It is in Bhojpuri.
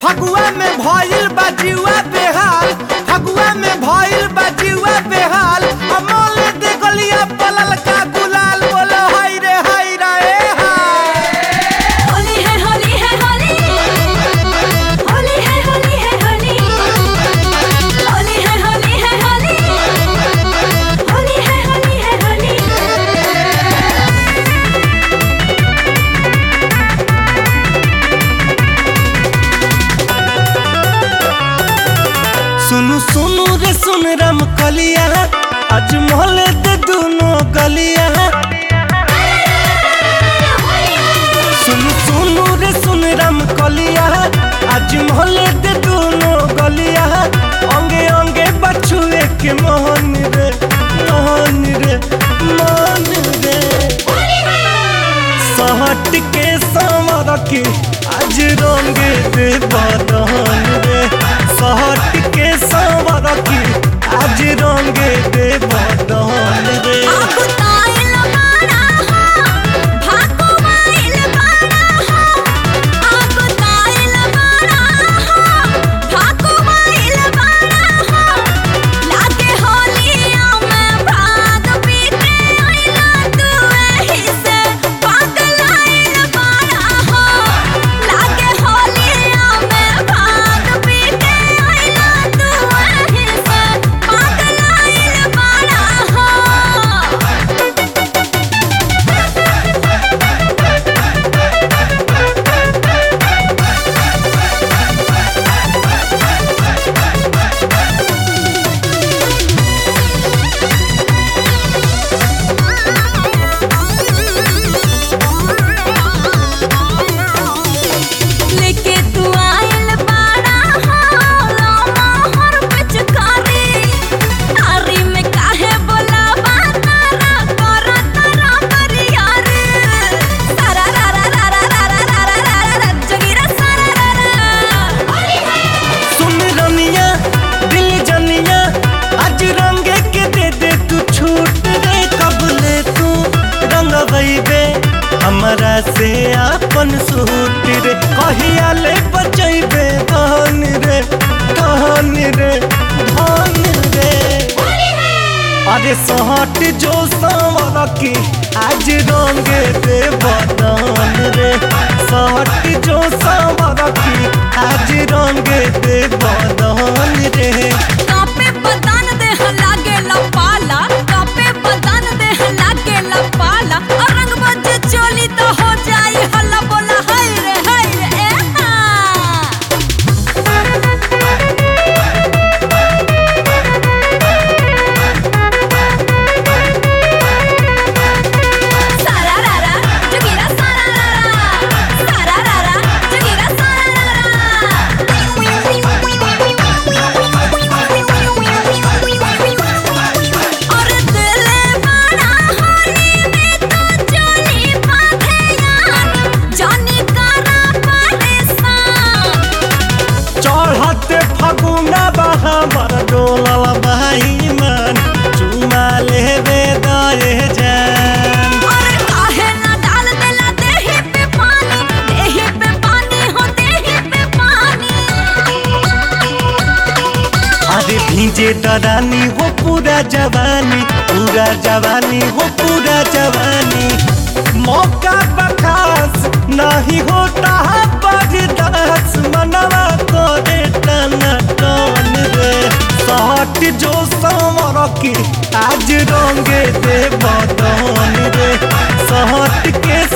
फगुआ में भइल बा जीवा बेहाल फगुआ में भइल बा जीवा बेहाल अमोल दे गलिया पलल का गुलाल बोलो हाय रे हाय रे हाय होली है होली है होली होली है होली है होली होली है होली है होली होली है होली है होली सुनु सुनु रे सुन राम कलिया आज मोहले दे दोनों गलिया सुनु सुनु रे सुन राम कलिया आज मोहले दे दोनों गलिया अंगे अंगे बछुए के मोहन रे मोहन रे मोहन रे सहट के समर के आज रंगे दे बदन रे सहट के समर के आज रंगे दे बदन रे आपको ताइल बाड़ा हो भाको माइल बाड़ा हो आपको ताइल बाड़ा हो भाको माइल बाड़ा हो लागे होलिया में भाग पीते आइला तू एही से पागल आइल बाड़ा हो लागे होलिया में भाग पीते आइला तू एही से पागल आइल बाड़ा हो लेके तू आइल बाड़ा हो मोहर पिचकारी तारी में काहे बोलावा तारा करा तारा परियारी तारा रा रा रा रा रा रा रा रा रा रा रा जगीरा सारा रा रा सुन रनिया दिल जनिया आज रंगे के दे दे तू छूट रे कबले तू रंग बे हमरा से आपन सूट रे कहिया ले बचैबे धन रे धन रे धन रे अरे सहट जो सांवर की आज रंगे दे बदन रे सहट जो सांवर की आज रंगे दे बदन रे कापे बदन देह लागे लपाला कापे बदन देह लागे लपाला और रंग बजे चोली तो हो जाई हल्ला बोला हाय रे हाय रे ए हा सारा रा रा जगीरा सारा रा रा सारा रा रा जगीरा सारा रा रा और दिल बड़ा होने में तो चोली बांधे यार जानी करा परेशान चढ़ते फगुना बहा बर डोलल भाई मन चुमा लेबे दए जान और काहे ना डाल देला देही पे पानी देही पे पानी हो देही पे पानी अरे भीजे दरानी हो पूरा जवानी पूरा जवानी हो पूरा जवानी मौका बखास नहीं होता बर्दाश्त मनवा करे टना टन रे सहट जो समर की आज रंगे दे बदन रे सहट के